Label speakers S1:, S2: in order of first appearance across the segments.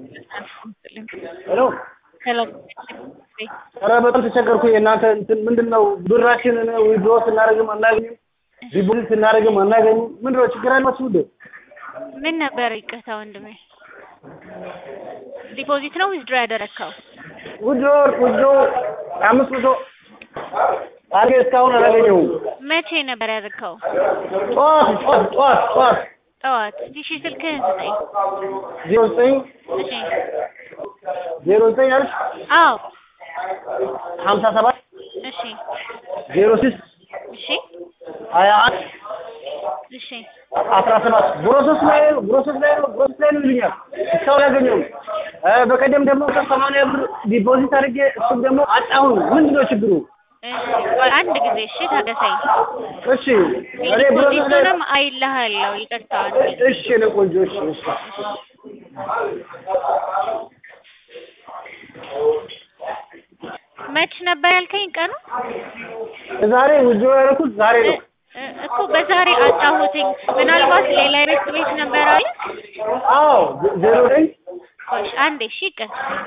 S1: ሄሎ
S2: ሄሎ
S1: ኧረ በጣም ተቸገርኩ። የእናንተ እንትን ምንድን ነው? ብራችንን ዊድሮ ስናደርግም አናገኝም፣ ዲፖዚት ስናደርግም አናገኝም። ምንድን ነው ችግር አላችሁ እንዴ?
S2: ምን ነበር? ይቅርታ ወንድሜ፣ ዲፖዚት ነው ዊዝድሮ ያደረግከው?
S1: ዊድሮ ዊድሮ አምስት መቶ አድርጌ እስካሁን አላገኘሁም።
S2: መቼ ነበር ያደረግከው?
S1: ጠዋት ጠዋት ጠዋት ጠዋት
S2: ጠዋት። እሺ ስልክህን ስጠኝ።
S1: ዜሮ ዘጠኝ
S2: እሺ
S1: ዜሮ ዘጠኝ አልሽ
S2: አዎ
S1: ሀምሳ ሰባት
S2: እሺ
S1: ዜሮ ስድስት
S2: እሺ
S1: ሀያ አንድ
S2: እሺ
S1: አስራ ሰባት ብሮሰስ ላይ ነው ብሮሰስ ላይ ነው ብሮሰስ ላይ ነው ይሉኛል። እስካሁን አላገኘሁም። እ በቀደም ደግሞ ከሰማንያ ብር ዲፖዚት አድርጌ እሱም ደግሞ አጣሁን። ምንድን ነው ችግሩ?
S2: እሺ ቆይ አንድ ጊዜ እሺ ታገሰኝ።
S1: እሺ እኔ ብሮሰስ ላይ
S2: ዲፖዚቱንም አይልሃለሁ። ይቅርታ አንዴ
S1: እሺ ነው ቆንጆ እሺ እሺ
S2: መች ነበር ያልከኝ ቀኑ?
S1: ዛሬ ውጆ ያደረኩት ዛሬ ነው።
S2: እ- እኮ በዛሬ አጣሁትኝ። ምናልባት ሌላ የቤት ቤት ነበር አለ።
S1: አዎ ዜሮ ዘጠኝ
S2: ቆይ አንዴ እሺ ይቅር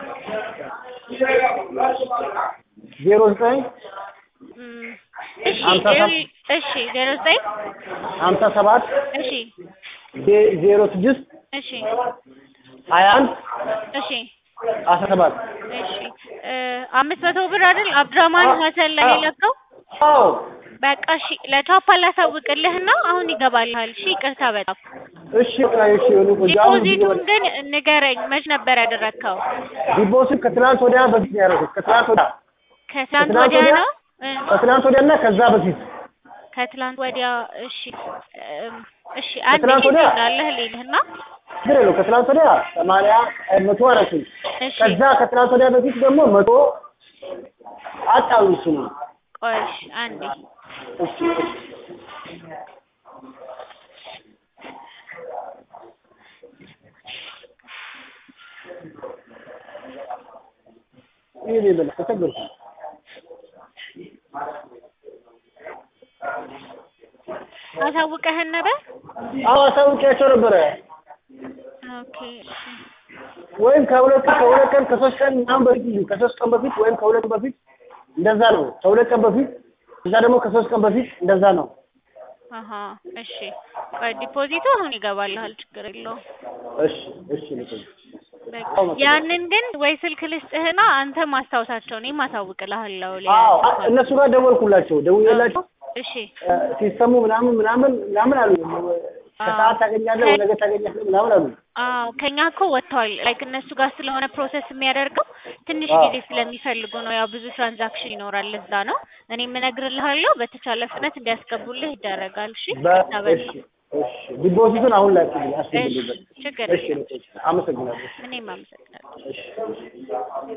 S1: ዜሮ ዘጠኝ
S2: እም፣ እሺ
S1: ሀምሳ ሰባት
S2: ዜሮ- እሺ ዜሮ ዘጠኝ
S1: ሀምሳ ሰባት
S2: እሺ
S1: ዜ- ዜሮ ስድስት
S2: እሺ
S1: ሀያ አንድ
S2: እሺ
S1: አስራ ሰባት
S2: እሺ እ አምስት መቶ ብር አይደል አብዱራማን ሀሰን ላይ የላከው?
S1: አዎ
S2: በቃ እሺ ለቻፓ ላሳውቅልህና አሁን ይገባልሃል። እሺ ይቅርታ በጣም
S1: እሺ በቃ እሺ የሆነ ቆንጆ አሁን
S2: ዲፖዚቱን ግን ንገረኝ፣ መች ነበር ያደረግከው?
S1: ዲፖዚት ከትናንት ወዲያ በፊት ነው ያደረኩት። ከትናንት ወዲያ
S2: ከትላንት
S1: ከትላንት
S2: ወዲያ
S1: ወዲያ?
S2: ነው እ
S1: ከትናንት ወዲያ እና ከዛ በፊት
S2: ከትላንት ወዲያ እሺ እም፣ እሺ አንድ
S1: ከትላንት
S2: ሺህ
S1: ወዲያ?
S2: ትሆናለህ ልልህና
S1: ችግር የለውም። ከትናንት ወዲያ ሰማንያ መቶ አደረኩኝ።
S2: እሺ
S1: ከዛ ከትናንት ወዲያ በፊት ደግሞ መቶ አጣሉ እሱ ነው።
S2: ቆይ እሺ አንዴ
S1: እሺ ይሄ በለ ተቸገርኩ።
S2: አሳውቀህን ነበር?
S1: አዎ አሳውቂያቸው ነበረ።
S2: ኦኬ እሺ
S1: ወይም ከሁለት ከሁለት ቀን ከሶስት ቀን ምናምን በፊት ይሁን ከሶስት ቀን በፊት ወይም ከሁለት ቀን በፊት እንደዛ ነው። ከሁለት ቀን በፊት እዛ ደግሞ ከሶስት ቀን በፊት እንደዛ ነው።
S2: አሀ እሺ ቆይ ዲፖዚቱ አሁን ይገባልሃል፣ ችግር የለውም።
S1: እሺ እሺ ልቆይ።
S2: በቃ
S1: አዎ፣ መሰለኝ።
S2: ያንን ግን ወይ ስልክ ልስጥህና አንተ ማስታውሳቸው እኔም አሳውቅልሃለሁ። ሌላ
S1: አዎ
S2: ነገር ካለ።
S1: እነሱ ጋር ደወልኩላቸው ደውዬላቸው
S2: እሺ
S1: እ ሲስተሙ ምናምን ምናምን ምናምን አሉ። ከሰዓት ታገኛለህ ወይ ነገ ታገኛለህ ምናምን አሉ።
S2: አዎ ከኛ እኮ ወጥተዋል። ላይክ እነሱ ጋር ስለሆነ ፕሮሰስ የሚያደርገው ትንሽ
S1: አዎ።
S2: ጊዜ ስለሚፈልጉ ነው። ያው ብዙ ትራንዛክሽን ይኖራል፣ ለዛ ነው። እኔም እነግርልሃለሁ በተቻለ ፍጥነት እንዲያስገቡልህ ይደረጋል። እሺ
S1: በ-
S2: ይቅርታ
S1: እሺ
S2: በጣም
S1: እሺ ዲፖዚቱን አሁን ላይ
S2: እሺ
S1: አስገቡልኝ።
S2: ችግር
S1: እሺ
S2: የለም።
S1: ልቆይ። አመሰግናለሁ።
S2: እኔም አመሰግናለሁ።
S1: እሺ